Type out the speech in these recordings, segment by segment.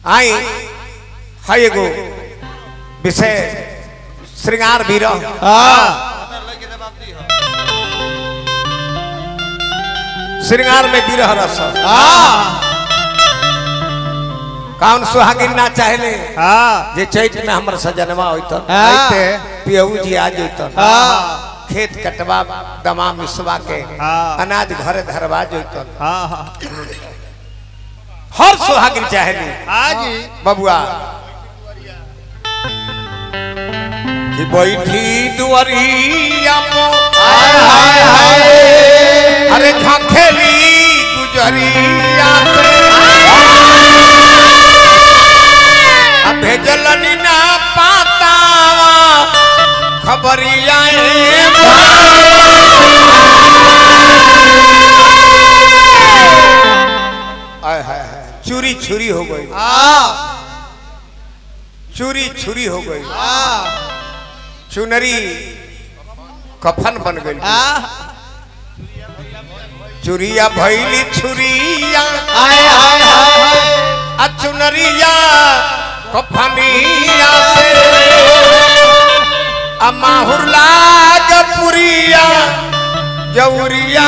आई है एगो विषय श्रृंगार भी रह हाँ श्रृंगार में विरह रस हाँ कौन सुहागिन ना चाहले हाँ जे चैत में हमर सजनवा होतन हाँ। पियऊ जी आ जैतन हाँ खेत कटवा दमा मिसवा के हाँ। अनाज घरे धरवा जैतन हाँ हाँ हर सुहागिन चाहली हाँ जी बबुआ कि बैठी दुआरिया पो हाय हाय हाय अरे झंखेली गुजरिया से अब भेजलनी ना पातावा खबरिया ए आय हाय हाय चूरी छुरी हो गई हाँ चूरी छुरी हो गई हाँ चुनरी कफन बन गई हाँ चुरिया भैली छुरिया हाय हाय हाय आ चुनरिया कफनिया से आ माहुर लाग पुरिया जौरिया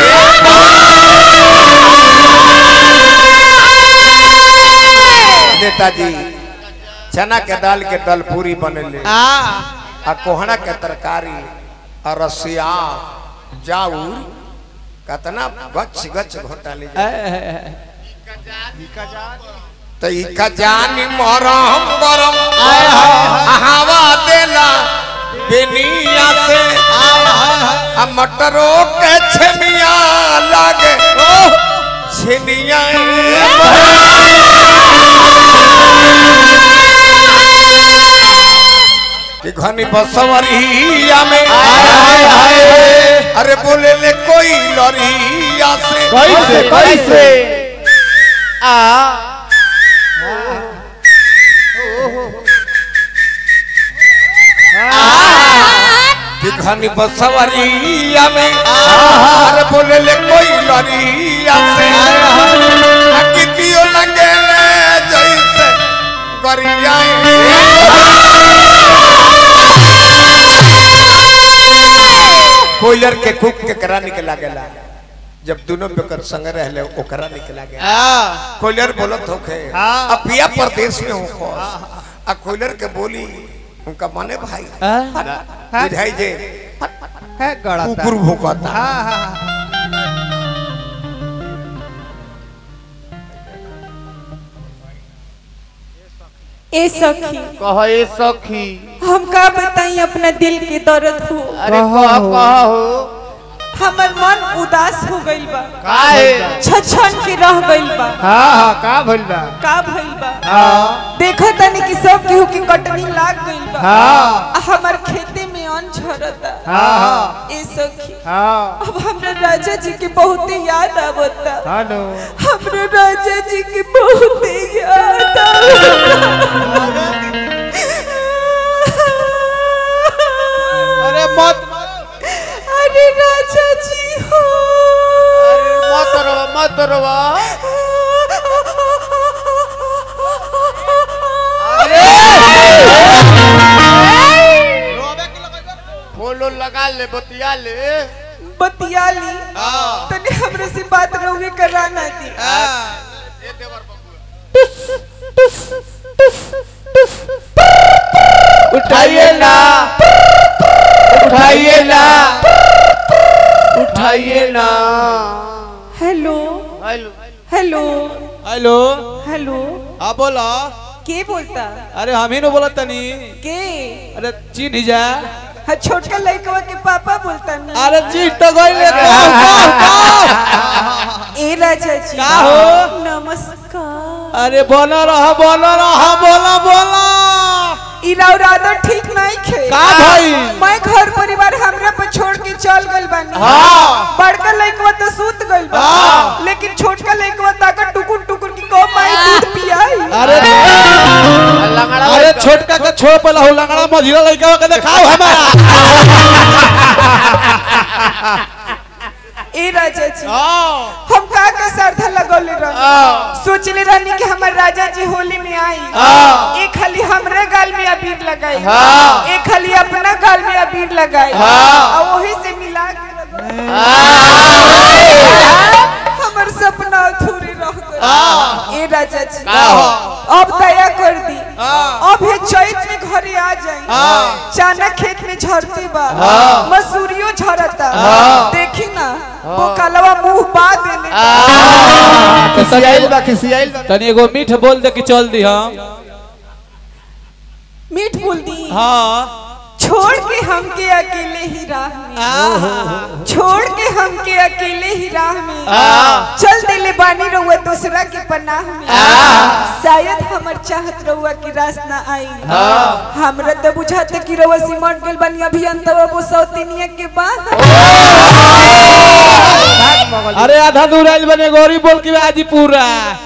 नेताजी चना के दाल के दल पूरी बनले हाँ आ कोहड़ा के तरकारी आ रसिया जाऊर कतना गच गच घोटाले तो इका जानी मरम गरम हाय, हाय, हवा देला बेनिया से आ मटरो के छमिया लागे छनिया कि घनी बसवरिया में हाय हाय अरे बोले ले कोई लरिया से कैसे कैसे आ कि घनी बसवरिया में अरे बोले ले कोई लरिया से आ कितियो लगे ले जैसे गरिया कोयलर के कुक के करा निकला गेला जब दोनों बेकर संग रहले ओकरा निकला गया हाँ कोयलर बोलत होखे हाँ। अब पिया प्रदेश में हो आ कोयलर के बोली उनका माने भाई बुझाई जे है गड़ा कुकुर भूकता हाँ हाँ ए सखी कहो ये सखी हम का बताई अपना दिल के दर्द हो अरे कह कहो हमर मन उदास हो गइल बा काहे छछन के रह गइल बा हाँ हाँ का भइल बा का भइल बा हाँ देखो तनी कि सब केहू के कटनी लाग गइल बा हाँ आ हमर खेते में अन्न झरता हाँ हाँ ए सखी हाँ अब हमरा राजा जी के बहुत याद आवता हेलो हमरा राजा जी के बहुत याद आवता अरे मत अरे राजा जी हो मत रवा मत रवा फोलो लगा ले बतिया ले बतियाली हाँ। तने हमरे से बात रहुए कराना दी उठाइए ना उठाइए ना उठाइए ना hello hello hello hello hello हाँ बोला के बोलता अरे हम ही न बोला तनी के अरे चिन्ह जा हाँ छोटका लड़कवा के पापा बोलता ना अरे चिन्ह तो गई ले ए राजा जी का हो? नमस्कार अरे बोला रहा बोला रहा बोला बोला इरादा ठीक नहीं खे का भाई? मैं घर परिवार हमरा पर छोड़ के चल गइल बानी हाँ। बड़का लड़कवा तो सूत गइल बा हाँ। लेकिन छोटका लड़कवा ताका टुकुर टुकुर की को माई दूध पियाई अरे लंगड़ा अरे छोटका का छोड़ पला हो लंगड़ा मझिला लड़का के दिखाओ हमारा ए राजा जी हम का का श्रद्धा लगौले रह सोचले रहनी कि हमर राजा जी होली में आई एक खाली हमरे गाल में अबीर लगाई एक खाली अपना गाल में अबीर लगाई और वही से मिला के लगाई। हमर सपना अधूरे रह गए ए राजा जी अब दया कर दी अब हे चैत में घरे आ जाई चाना खेत में झरते बा मसूरियो झरता देखी ना वो कलवा मुंह पा देले खिसियाइल बा खिसियाइल बा तनी एगो मीठ बोल दे कि चल दी हम मीठ बोल दी हाँ छोड़ के हमके अकेले ही राह में छोड़ के हमके अकेले ही राह में चल दिले बानी रहुआ दूसरा के पनाह में शायद हमर चाहत रहुआ की रास ना आई हमरा तो बुझाते कि रहुआ सिमट गेल बानी अभी अंतवा वो सौतिनिया के बाद अरे आधा दूर आइल बने गौरी बोल के आजी पूरा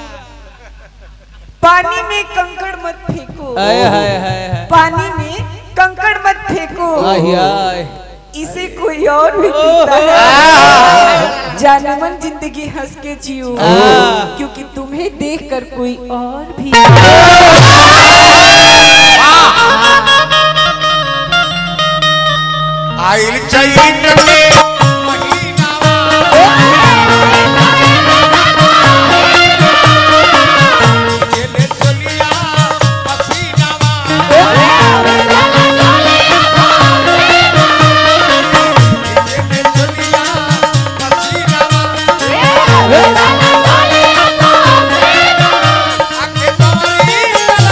पानी में कंकड़ मत फेंको हाय हाय हाय हाय पानी में कंकड़ मत फेंको आही आय इसे कोई और भी पीता है जाने मन जिंदगी हंस के जियो हाँ। क्योंकि तुम्हें देखकर कोई और भी आइल चैत में गेले चलिया पसीनावा गेले चलिया पसीनावा आके तवरी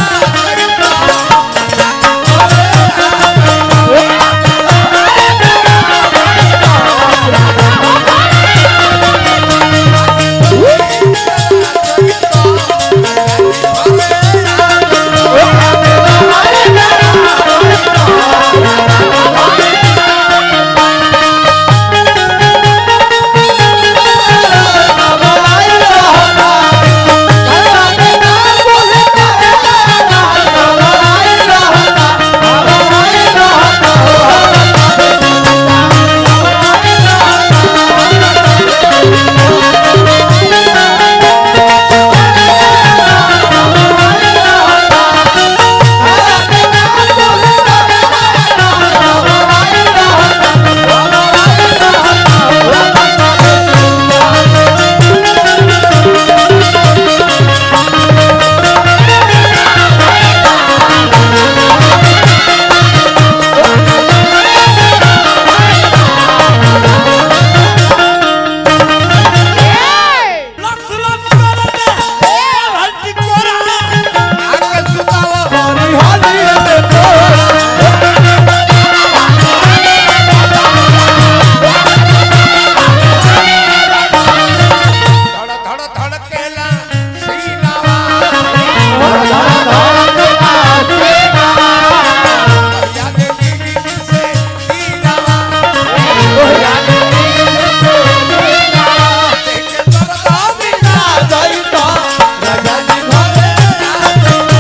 आके सुतावा धड़ धड़ धड़केला सीनावा याद दीदी से दीनावा देखे दर्दा बिना जाइता राजाजी घरे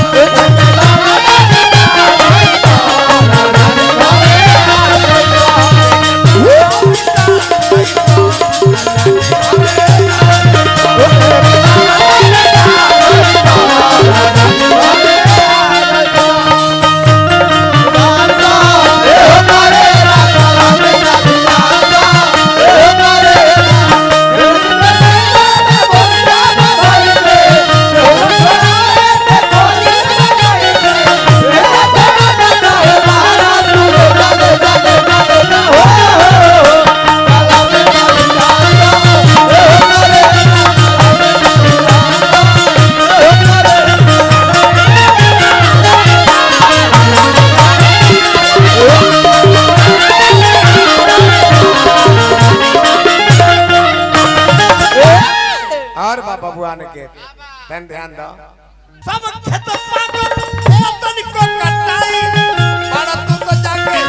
और बाबा बुआन के ध्यान ध्यान दो सब खेत पागल ओ तनिको कटाई बड़ा तू तो जाके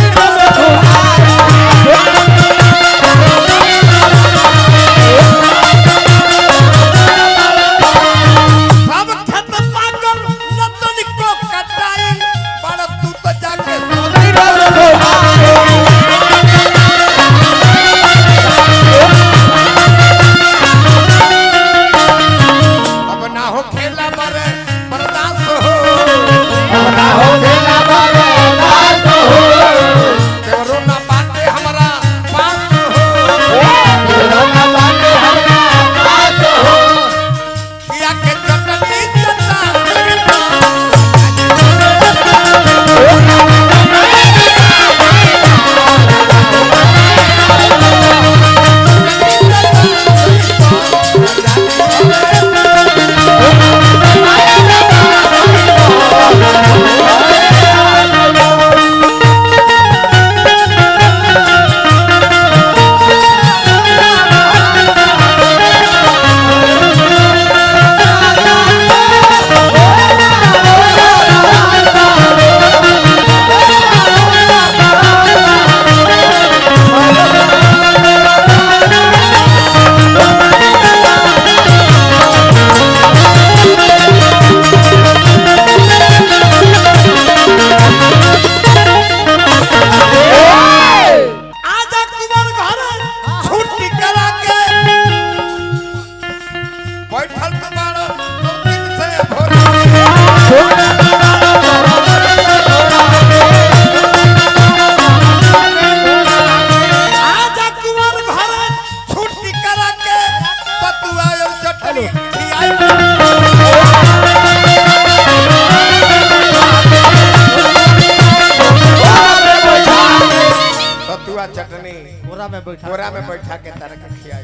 सब खेत पागल न तनिको कटाई बड़ा तू तो जाके हो खेला मरे बर्दाश्त हो अपना हो खेला बारे नाच हो देवरो ना बाटे हमरा पास हो रोना बाटे हमरा नाच हो किया के चटनी चटा आजा कुमार घर छुट्टी करा के बैठल तुम्हारा दो दिन से भोर आजा कुमार घर छुट्टी करा के पतुआ और चटनी खियाई पतुआ चटनी बोरा में बैठा बोरा में बैठा के तार के खियाई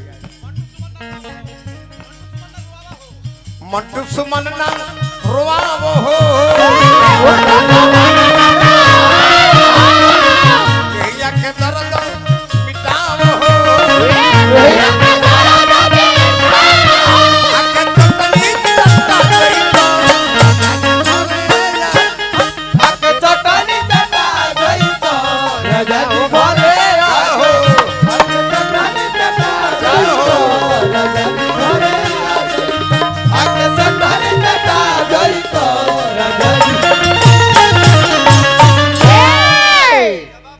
मंटू सुमन ना रोआवो हो